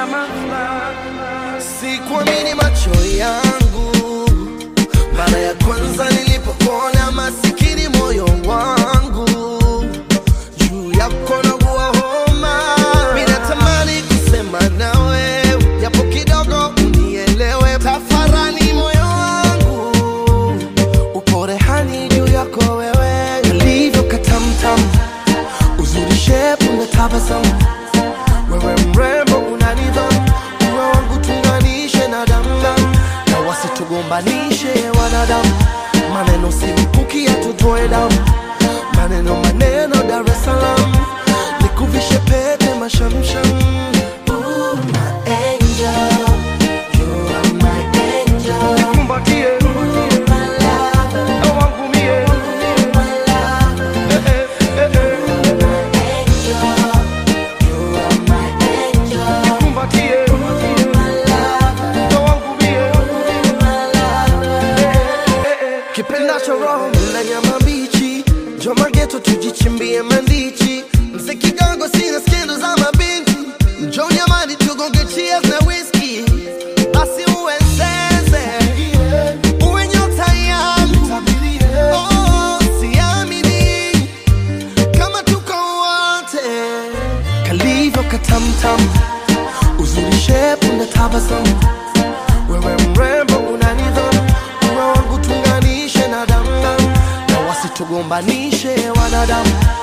nyama Sikuamini macho yangu mara ya kwanza nilipokuona, masikini moyo wangu juu yako naugua homa. Mimi natamani kusema nawe japo kidogo unielewe, tafarani moyo wangu upo rehani juu yako wewe, ulivyo katamtam, uzuri shepu na tabasamu wewe mrembo una nidhamu, uwe wangu tunganishe na damdam, na wasitugombanishe wanadamu. Maneno si mkuki yatutoe damu, maneno maneno Dar es Salaam, nikuvishe pete mashamsham. Ooh, my angel, you are my angel. nikumbatie Ooh, my lover, na wangu mie my lover. Eh, eh, eh, eh. My angel, you are my angel. nikumbatie My lover, na wangu mie my lover. Eh, eh. kipendacho roho na nyama mbichi, joma geto tujichimbie mandichi, mzee kidogo sina skendo za mabinti, njo nyamani tugonge cheers na whisky, basi uwe zeze, uwe nyota yangu, oh, siamini kama tuko wote, kalivyo katamtam, uzuri shepu na tabasamu wewe mrembo una nidhamu, uwe wangu tunganishe na damdam, na wasitugombanishe wanadamu.